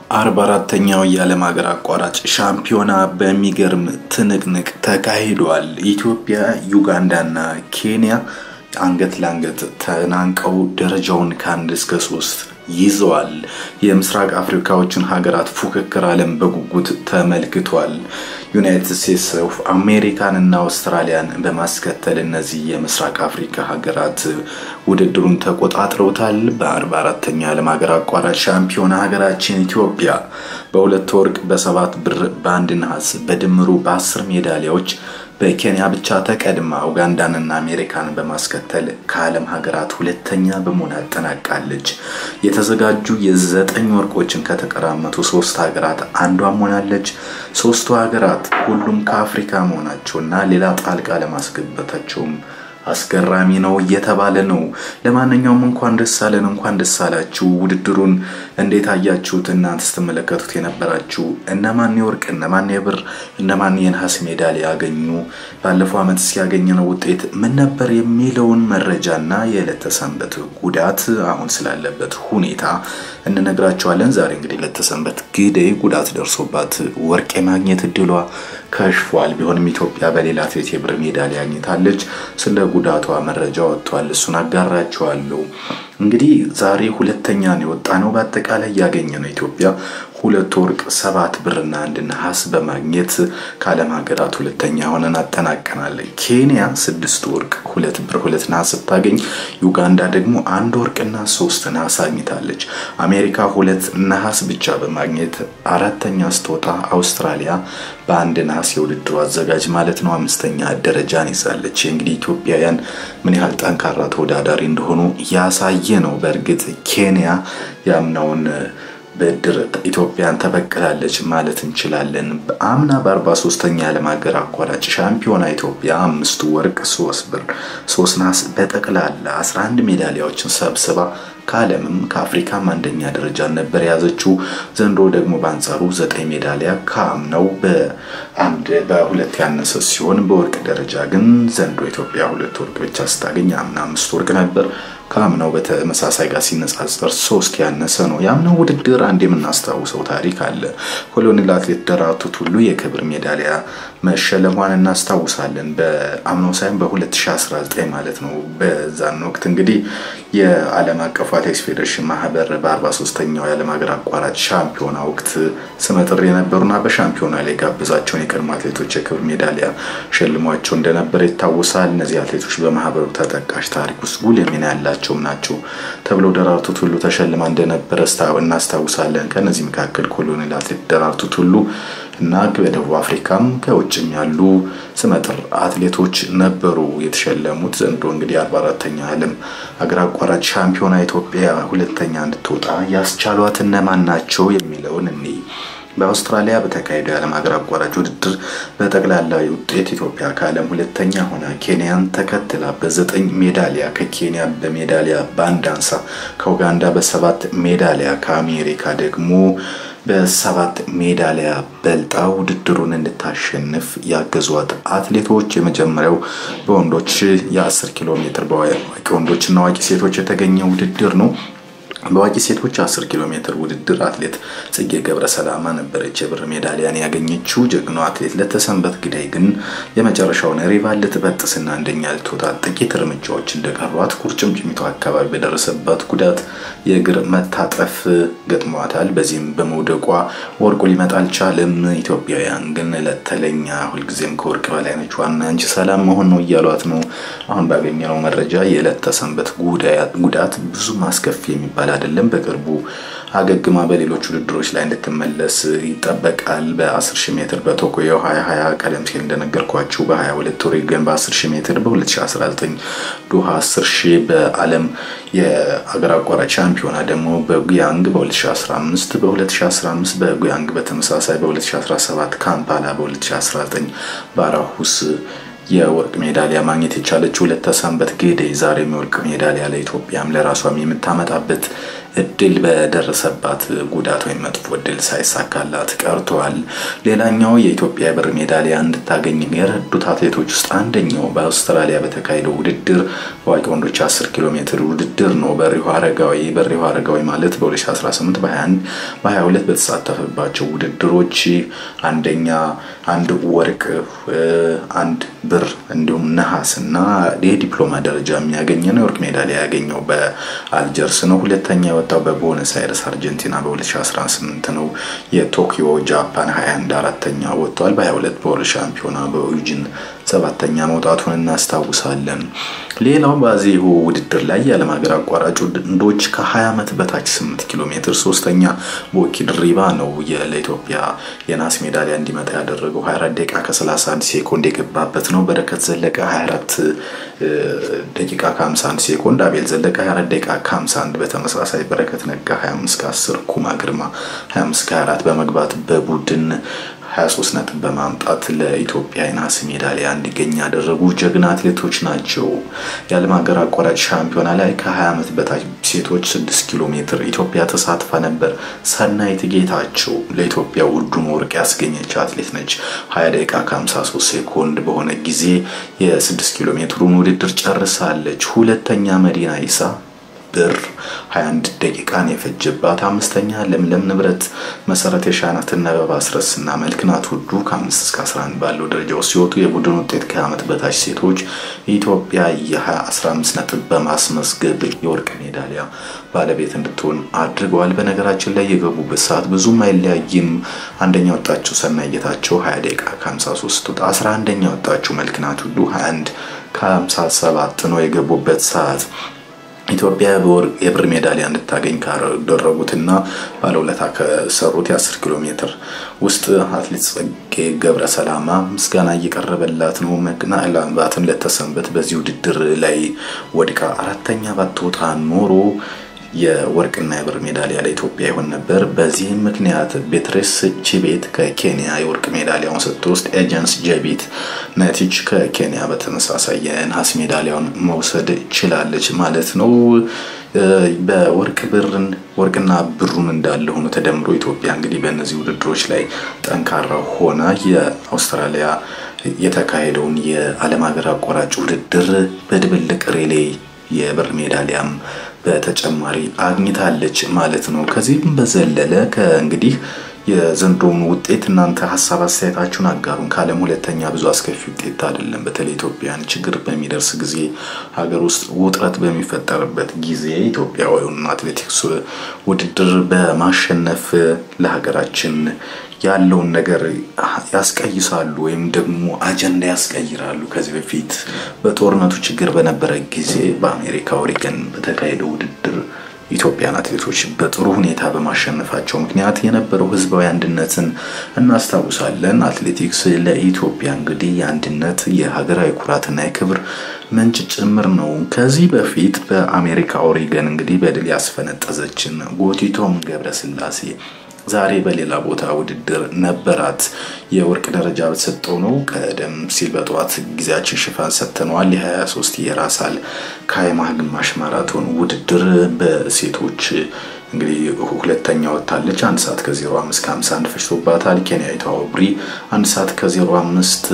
አርባ አራተኛው የዓለም ሀገር አቋራጭ ሻምፒዮና በሚገርም ትንቅንቅ ተካሂዷል። ኢትዮጵያ፣ ዩጋንዳና ኬንያ አንገት ለአንገት ተናንቀው ደረጃውን ከአንድ እስከ ሶስት ይዘዋል። የምስራቅ አፍሪካዎችን ሀገራት ፉክክር ዓለም በጉጉት ተመልክቷል። ዩናይትድ ስቴትስ ኦፍ አሜሪካን እና አውስትራሊያን በማስከተል እነዚህ የምስራቅ አፍሪካ ሀገራት ውድድሩን ተቆጣጥረውታል። በአርባ አራተኛ ዓለም ሀገር አቋራጭ ሻምፒዮና ሀገራችን ኢትዮጵያ በሁለት ወርቅ፣ በሰባት ብር፣ በአንድ ነሐስ በድምሩ በአስር ሜዳሊያዎች በኬንያ ብቻ ተቀድማ ኡጋንዳንና አሜሪካን በማስከተል ከዓለም ሀገራት ሁለተኛ በመሆን አጠናቃለች። የተዘጋጁ የዘጠኝ ወርቆችን ከተቀራመቱ ሶስት ሀገራት አንዷ መሆናለች። ሶስቱ ሀገራት ሁሉም ከአፍሪካ መሆናቸውና ሌላ ጣልቃ ለማስገባታቸውም አስገራሚ ነው እየተባለ ነው። ለማንኛውም እንኳን ደስ አለን፣ እንኳን ደስ አላችሁ። ውድድሩን እንዴት አያችሁት? እናንተ ስትመለከቱት የነበራችሁ እነማን የወርቅ እነማን የብር እነማን የነሐስ ሜዳሊያ ያገኙ፣ ባለፈው ዓመት ሲያገኘነው ውጤት ምን ነበር የሚለውን መረጃና የዕለተ ሰንበት ጉዳት አሁን ስላለበት ሁኔታ እንነግራቸዋለን። ዛሬ እንግዲህ ለተሰንበት ግደይ ጉዳት ደርሶባት ወርቅ የማግኘት እድሏ ከሽፏል። ቢሆንም ኢትዮጵያ በሌላ አትሌት የብር ሜዳሊያ አግኝታለች። ስለ ጉዳቷ መረጃ ወጥቷል። እሱን አጋራቸዋለሁ። እንግዲህ ዛሬ ሁለተኛ ነው የወጣ ነው። በአጠቃላይ ያገኘ ነው ኢትዮጵያ ሁለት ወርቅ ሰባት ብርና አንድ ነሐስ በማግኘት ከዓለም ሀገራት ሁለተኛ ሆነን አጠናቀናል። ኬንያ ስድስት ወርቅ ሁለት ብር ሁለት ነሐስ ስታገኝ ዩጋንዳ ደግሞ አንድ ወርቅና ሶስት ነሐስ አግኝታለች። አሜሪካ ሁለት ነሐስ ብቻ በማግኘት አራተኛ ስትወጣ አውስትራሊያ በአንድ ነሐስ የውድድሩ አዘጋጅ ማለት ነው አምስተኛ ደረጃን ይዛለች። እንግዲህ ኢትዮጵያውያን ምን ያህል ጠንካራ ተወዳዳሪ እንደሆኑ ያሳየ ነው። በእርግጥ ኬንያ ያምናውን ብድር ኢትዮጵያን ተበቅላለች ማለት እንችላለን። አምና በአርባ ሶስተኛ የዓለም ሀገር አቋራጭ ሻምፒዮና ኢትዮጵያ አምስቱ ወርቅ፣ ሶስት ብር፣ ሶስት ነሐስ በጠቅላላ 11 ሜዳሊያዎችን ሰብስባ ከዓለምም ከአፍሪካም አንደኛ ደረጃ ነበር የያዘችው። ዘንድሮ ደግሞ በአንጻሩ ዘጠኝ ሜዳሊያ ከአምናው በአንድ በሁለት ያነሰ ሲሆን በወርቅ ደረጃ ግን ዘንድሮ ኢትዮጵያ ሁለት ወርቅ ብቻ ስታገኝ አምና አምስት ወርቅ ነበር። ከአምናው በተመሳሳይ ጋር ሲነጻጸር ሶስት ያነሰ ነው። የአምናው ውድድር አንድ የምናስታውሰው ታሪክ አለ። ኮሎኔል አትሌት ደራርቱ ቱሉ የክብር ሜዳሊያ መሸለሟን እናስታውሳለን። በአምናው ሳይሆን በ2019 ማለት ነው። በዛን ወቅት እንግዲህ የዓለም አቀፉ አትሌቲክስ ፌዴሬሽን ማህበር በ43ኛው የዓለም ሀገር አቋራጭ ሻምፒዮና ወቅት ስመጥር የነበሩና በሻምፒዮና ላይ ጋብዛቸውን የቀድሞ አትሌቶች የክብር ሜዳሊያ ሸልሟቸው እንደነበረ ይታወሳል። እነዚህ አትሌቶች በማህበሩ ተጠቃሽ ታሪክ ውስጥ ጉልህ ሚና ያላቸውም ናቸው ተብሎ ደራርቱ ቱሉ ተሸልማ እንደነበረ እናስታውሳለን። ከእነዚህ መካከል ኮሎኔል አትሌት ደራርቱ ቱሉ እና በደቡብ አፍሪካም ከውጭም ያሉ ስመጥር አትሌቶች ነበሩ የተሸለሙት። ዘንድሮ እንግዲህ አርባ አራተኛ ዓለም ሀገር አቋራጭ ሻምፒዮና ኢትዮጵያ ሁለተኛ እንድትወጣ ያስቻሏት እነማን ናቸው የሚለውን እኔ በአውስትራሊያ በተካሄደው የዓለም ሀገር አቋራጭ ውድድር በጠቅላላ ውጤት ኢትዮጵያ ከዓለም ሁለተኛ ሆና ኬንያን ተከትላ በዘጠኝ ሜዳሊያ ከኬንያ በሜዳሊያ በአንድ አንሳ ከኡጋንዳ በሰባት ሜዳሊያ ከአሜሪካ ደግሞ በሰባት ሜዳሊያ በልጣ ውድድሩን እንድታሸንፍ ያገዟት አትሌቶች የመጀመሪያው በወንዶች የ10 ኪሎ ሜትር በአዋቂ ወንዶችና አዋቂ ሴቶች የተገኘ ውድድር ነው። በአዋቂ ሴቶች 10 ኪሎ ሜትር ውድድር አትሌት ጽጌ ገብረ ሰላማ ነበረች የብር ሜዳሊያን ያገኘችው። ጀግናው አትሌት ለተሰንበት ግዳይ ግን የመጨረሻውን ሪቫን ልትበጥስና አንደኛ ልትወጣ ጥቂት እርምጃዎች እንደቀሯት ቁርጭምጭሚቷ አካባቢ በደረሰባት ጉዳት የእግር መታጠፍ ገጥሟታል። በዚህም በመውደቋ ወርቁ ሊመጣ አልቻለም። ኢትዮጵያውያን ግን ለተለኛ ሁልጊዜም ከወርቅ በላይ ነች፣ ዋና አንቺ ሰላም መሆን ነው እያሏት ነው። አሁን ባገኘነው መረጃ የዕለት ተሰንበት ጉዳት ብዙ አስከፊ የሚባል አይደለም። በቅርቡ አገግማ በሌሎች ውድድሮች ላይ እንድትመለስ ይጠበቃል። በ10 ሺህ ሜትር በቶኪዮ 2020 ቀደም ሲል እንደነገርኳችሁ በ22 ኦሬገን በ10 ሺህ ሜትር በ2019 ዶሃ 10 ሺህ በዓለም የአገር አቋራጭ ሻምፒዮና ደግሞ በጉያንግ በ2015 በ2015 በጉያንግ በተመሳሳይ በ2017 ካምፓላ በ2019 በአራሁስ የወርቅ ሜዳሊያ ማግኘት የቻለችው ለተሰንበት ግደይ ዛሬም የወርቅ ሜዳሊያ ለኢትዮጵያም ለራሷም የምታመጣበት እድል በደረሰባት ጉዳት ወይም መጥፎ እድል ሳይሳካላት ቀርተዋል። ሌላኛው የኢትዮጵያ የብር ሜዳሊያ እንድታገኝ የረዱት አትሌቶች ውስጥ አንደኛው በአውስትራሊያ በተካሄደው ውድድር በአዋቂ ወንዶች 10 ኪሎ ሜትር ውድድር ነው። በሪሁ አረጋዊ በሪሁ አረጋዊ ማለት በ2018 በ21 በ22 በተሳተፈባቸው ውድድሮች አንደኛ አንድ ወርቅ አንድ ብር እንዲሁም ነሐስ እና የዲፕሎማ ደረጃ የሚያገኘ ነው። የወርቅ ሜዳሊያ ያገኘው በአልጀርስ ነው። ሁለተኛ የወጣው በቦነስ አይረስ አርጀንቲና በ2018 ነው። የቶኪዮ ጃፓን 21 አራተኛ ወጥቷል። በ22 በወርልድ ሻምፒዮና በዩጂን ሰባተኛ መውጣቱን እናስታውሳለን። ሌላው በዚሁ ውድድር ላይ የዓለም ሀገር አቋራጭ ወንዶች ከ20 ዓመት በታች 8 ኪሎ ሜትር ሶስተኛ ቦኪ ድሪባ ነው ለኢትዮጵያ የናስ ሜዳሊያ እንዲመጣ ያደረገው 24 ደቂቃ ከ31 ሴኮንድ የገባበት ነው። በረከት ዘለቀ 24 ደቂቃ ከ51 ሴኮንድ፣ አቤል ዘለቀ 24 ደቂቃ ከ51 በተመሳሳይ በረከት ነጋ 25 ከ10 ኩማ ግርማ 25 ከ24 በመግባት በቡድን 23 ነጥብ በማምጣት ለኢትዮጵያ የነሐስ ሜዳሊያ እንዲገኝ ያደረጉ ጀግና አትሌቶች ናቸው። የዓለም ሀገር አቋራጭ ሻምፒዮና ላይ ከ20 ዓመት በታች ሴቶች 6 ኪሎ ሜትር ኢትዮጵያ ተሳትፋ ነበር። ሰናይት ጌታቸው ለኢትዮጵያ ውዱን ወርቅ ያስገኘች አትሌት ነች። 20 ደቂቃ ከ53 ሴኮንድ በሆነ ጊዜ የ6 ኪሎ ሜትሩን ውድድር ጨርሳለች። ሁለተኛ መዲና ይሳ ብር 21 ደቂቃን የፈጀባት አምስተኛ ለምለም ንብረት መሰረት የሻናትና አበባ አስረስና መልክናት ሁሉ ከ5 እስከ 11 ባለው ደረጃ ውስጥ ሲወጡ የቡድን ውጤት ከዓመት በታች ሴቶች ኢትዮጵያ የ15 ነጥብ በማስመዝገብ የወርቅ ሜዳሊያ ባለቤት እንድትሆን አድርገዋል። በነገራችን ላይ የገቡበት ሰዓት ብዙም አይለያይም። አንደኛ ወጣችው ሰናይ ጌታቸው 20 ደቂቃ ከ53 ወጣ። 11ኛ ወጣችው መልክናት ሁሉ 21 ከ57 ነው የገቡበት ሰዓት። ኢትዮጵያ የብር ሜዳሊያ እንድታገኝ ካደረጉትና ባለውለታ ከሰሩት የ10 ኪሎ ሜትር ውስጥ አትሌት ጸጌ ገብረ ሰላማ ምስጋና እየቀረበላት ነው። ምናልባትም ለተሰንበት በዚህ ውድድር ላይ ወድቃ አራተኛ ባትወጣ ኖሮ የወርቅና የብር ሜዳሊያ ለኢትዮጵያ ይሆን ነበር። በዚህም ምክንያት ቤትሬስ ቺቤት ከኬንያ የወርቅ ሜዳሊያውን ስትወስድ ኤጀንስ ጀቢት ነቲች ከኬንያ በተመሳሳይ የነሐስ ሜዳሊያውን መውሰድ ችላለች ማለት ነው። በወርቅ ብርን ወርቅና ብሩን እንዳለ ሆኖ ተደምሮ ኢትዮጵያ እንግዲህ በእነዚህ ውድድሮች ላይ ጠንካራ ሆና የአውስትራሊያ የተካሄደውን የዓለም ሀገር አቋራጭ ውድድር በድብልቅ ሬሌ የብር ሜዳሊያም በተጨማሪ አግኝታለች ማለት ነው። ከዚህም በዘለለ ከእንግዲህ የዘንድሮውን ውጤት እናንተ ሀሳብ አስተያየታችሁን አጋሩን። ከዓለም ሁለተኛ ብዙ አስከፊ ውጤት አይደለም። በተለይ ኢትዮጵያን ችግር በሚደርስ ጊዜ ሀገር ውስጥ ውጥረት በሚፈጠርበት ጊዜ ኢትዮጵያውያን አትሌቲክስ ውድድር በማሸነፍ ለሀገራችን ያለውን ነገር ያስቀይሳሉ ወይም ደግሞ አጀንዳ ያስቀይራሉ። ከዚህ በፊት በጦርነቱ ችግር በነበረ ጊዜ በአሜሪካ ኦሪገን በተካሄደው ውድድር ኢትዮጵያን አትሌቶች በጥሩ ሁኔታ በማሸነፋቸው ምክንያት የነበረው ሕዝባዊ አንድነትን እናስታውሳለን። አትሌቲክስ ለኢትዮጵያ እንግዲህ የአንድነት የሀገራዊ ኩራትና የክብር ምንጭ ጭምር ነው። ከዚህ በፊት በአሜሪካ ኦሪገን እንግዲህ በድል ያስፈነጠዘችን ጎቲቶም ገብረስላሴ ዛሬ በሌላ ቦታ ውድድር ነበራት። የወርቅ ደረጃ በተሰጠው ነው። ቀደም ሲል በጠዋት ጊዜያችን ሽፋን ሰጥተነዋል። የ23 የራሳል ካይማ ግማሽ ማራቶን ውድድር በሴቶች እንግዲህ ሁለተኛ ወጥታለች። አንድ ሰዓት ከ05 ከ51 ፈጅቶባታል። ኬንያዊቷ ኦብሪ አንድ ሰዓት ከ05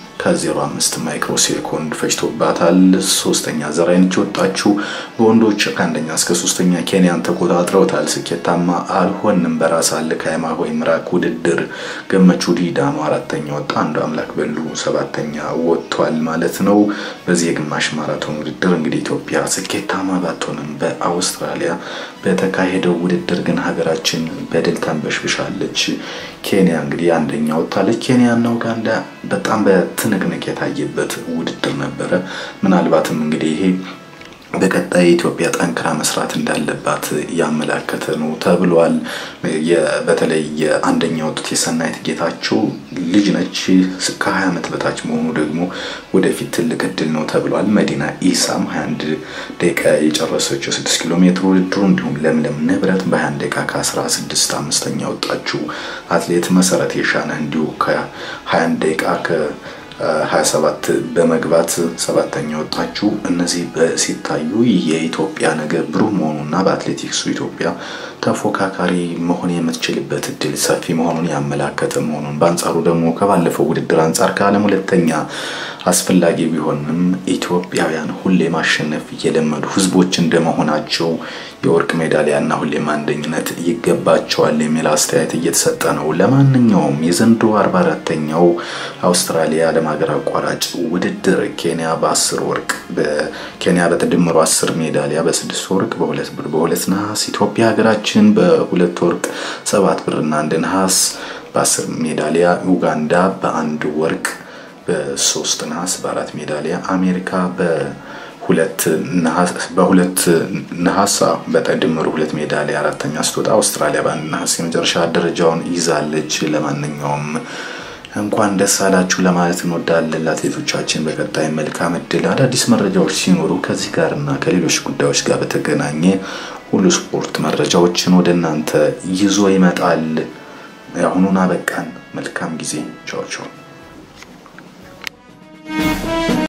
ከ05 ማይክሮ ሴኮንድ ፈጅቶባታል። ሶስተኛ ዘራይነች ወጣችው። በወንዶች ከአንደኛ እስከ ሶስተኛ ኬንያን ተቆጣጥረውታል። ስኬታማ አልሆንም። በራስ አለ ካይማ ሆይ ምራቅ ውድድር ገመቹ ዲዳሞ አራተኛ ወጣ። አንዱ አምላክ በሉ ሰባተኛ ወጥቷል ማለት ነው። በዚህ የግማሽ ማራቶን ውድድር እንግዲህ ኢትዮጵያ ስኬታማ ባትሆንም በአውስትራሊያ በተካሄደው ውድድር ግን ሀገራችን በድል ተንበሽብሻለች። ኬንያ እንግዲህ አንደኛ ወጥታለች። ኬንያና ኡጋንዳ በጣም በትንቅንቅ የታየበት ውድድር ነበረ። ምናልባትም እንግዲህ ይሄ በቀጣይ ኢትዮጵያ ጠንክራ መስራት እንዳለባት ያመላከተ ነው ተብሏል። በተለይ የአንደኛ ወጡት የሰናይት ጌታቸው ልጅ ነች። ከ20 ዓመት በታች መሆኑ ደግሞ ወደፊት ትልቅ እድል ነው ተብሏል። መዲና ኢሳም 21 ደቂቃ የጨረሰችው 6 ኪሎ ሜትር ውድድሩ እንዲሁም ለምለም ንብረት በ21 ደቂቃ ከ16 አምስተኛ ወጣችው አትሌት መሰረት የሻነ እንዲሁ ከ21 ደቂቃ 27 በመግባት ሰባተኛ ወጣችሁ። እነዚህ ሲታዩ የኢትዮጵያ ነገር ብሩህ መሆኑና በአትሌቲክሱ ኢትዮጵያ ተፎካካሪ መሆን የምትችልበት እድል ሰፊ መሆኑን ያመላከተ መሆኑን በአንጻሩ ደግሞ ከባለፈው ውድድር አንጻር ከዓለም ሁለተኛ አስፈላጊ ቢሆንም ኢትዮጵያውያን ሁሌ ማሸነፍ እየለመዱ ህዝቦች እንደመሆናቸው የወርቅ ሜዳሊያና ሁሌም አንደኝነት ይገባቸዋል የሚል አስተያየት እየተሰጠ ነው። ለማንኛውም የዘንድሮ 44ተኛው አውስትራሊያ ዓለም ሀገር አቋራጭ ውድድር ኬንያ በ10 ወርቅ በኬንያ በተደመሩ 10 ሜዳሊያ በስድስት ወርቅ በሁለት ብር በሁለት ነሐስ ኢትዮጵያ ሀገራችን በሁለት ወርቅ ሰባት ብርና አንድ ነሐስ በ10 ሜዳሊያ ኡጋንዳ በአንድ ወርቅ በሶስት ነሐስ በአራት ሜዳሊያ አሜሪካ በሁለት በሁለት ነሐስ በተደመሩ ሁለት ሜዳሊያ አራተኛ ስትወጣ አውስትራሊያ በአንድ ነሐስ የመጨረሻ ደረጃውን ይዛለች። ለማንኛውም እንኳን ደስ አላችሁ ለማለት እንወዳለን ለአትሌቶቻችን። በቀጣይ መልካም እድል። አዳዲስ መረጃዎች ሲኖሩ ከዚህ ጋር እና ከሌሎች ጉዳዮች ጋር በተገናኘ ሁሉ ስፖርት መረጃዎችን ወደ እናንተ ይዞ ይመጣል። የአሁኑን አበቃን። መልካም ጊዜ። ቻው ቻው።